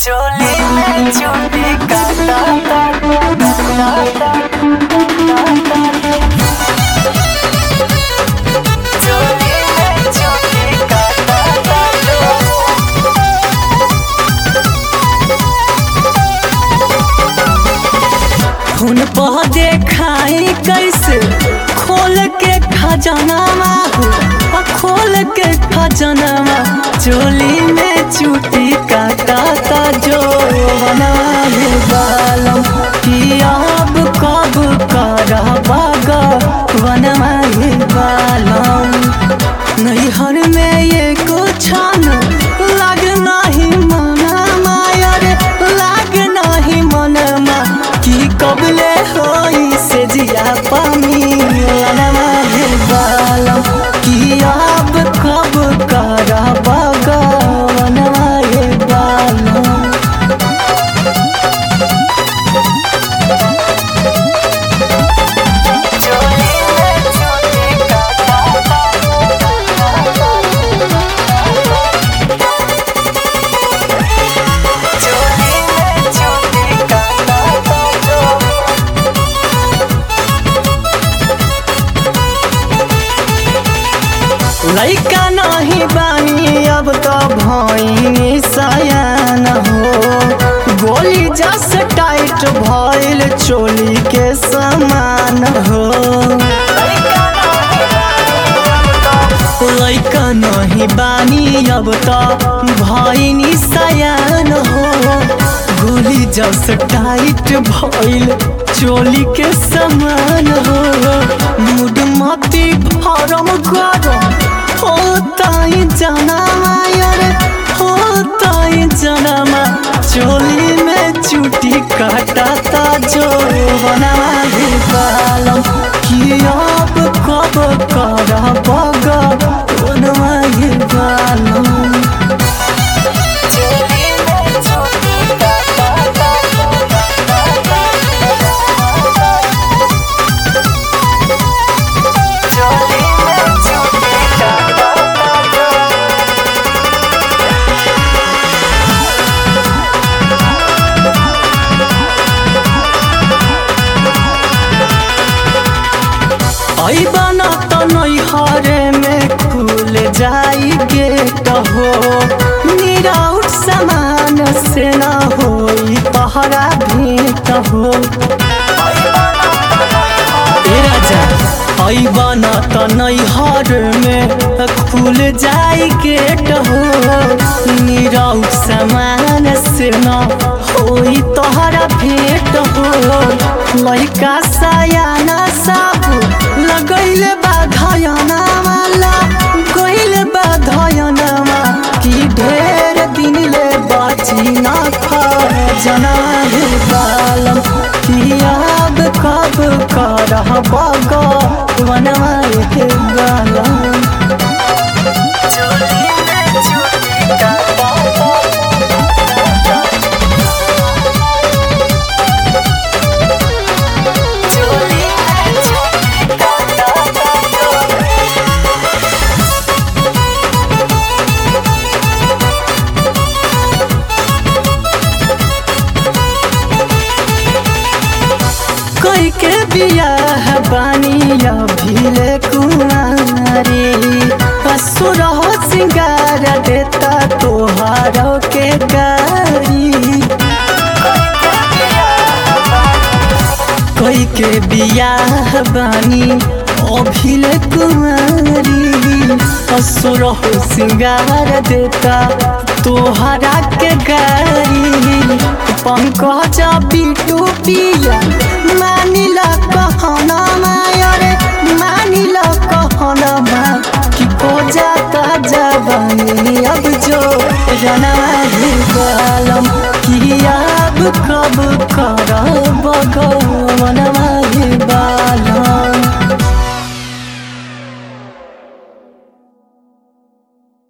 चोली में चोली काटा काटा चोली में चोली काटा हुन पह देखाई कैसे खोल के खजनामा हो आ खोल के खजनामा चोली में चूटी काटा ता जो बनाए बालम कि अब कब करा बागा बनवाए बालम नैहर में ये कुछ न लाग नाही मनमा यारे लाग नाही मनमा कि कबले होई से जिया पानी लनमा हे बालम कि अब कब करा बगा बनवा हे बालम लैका नहीं बानी अब तो भैनी सयान हो गोली जस टाइट भइल चोली के समान हो लैका नहीं बानी अब तो भैनी सयान हो गोली जस टाइट भइल चोली के समान हो मुड मती फरम गरम होताई जनामा यारे होताई जनामा चोली में चुटी काटाता जो बनावा हे बालम कि अब कब कर बगा बनवा हे बालम चोली में चुटी काटाता चोली में चुटी काटाता ऐबन त नैहरे में खुल जाई गेट हो निराउट समान से न होई पहरा भेंट हो ए राजा ऐबन त नैहर में खुल जाई गेट हो निराउट समान से न होई तोहरा भेंट हो लइका सयाना साबु लगैले बाधयना माला गइले बाधयना कि ढेर दिन ले बाची ना खजना हे बालम कि अब कब करह बगा बनवा हे बालम चोली में चोली का चोली में चोली का कोई के बियाह बानी अभिले कुमारी असुर हो सिंगार देता तोहार के गारी कोई के बियाह बानी अभिले कुमारी असुर हो सिंगार देता तोहरा के गारी पंकज बिटू पिया मानिला कहना मायरे मानिला कहना मा कि को जाता जवानी अब जो जना बालम कि अब